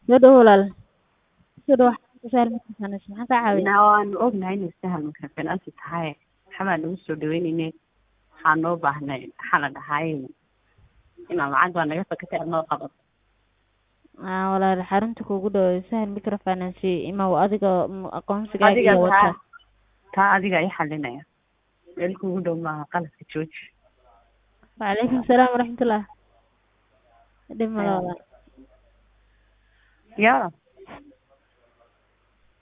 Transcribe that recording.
Soo dhawow walaal. Soo dhawow xarunta Sahal Microfinance. Maxaan kaa caawin? Naa waanu ognahay inay sahal microfinance tahay waxbaa nagu soo dhaweynayne waxaa noo baahnay maxaa la dhahay inaa lacag baa naga fakatay aad noo qabato Aa walaal xarunta kuugu dhow Sahal Microfinance imaw adiga mm, aqoonsigaaga adiga iyo taa wata. taa adiga i xalinaya meel kugu dhow maaha qaladka jooji Waalaikum salaam waraxmatullah. Dhib ma laha walaal. yaa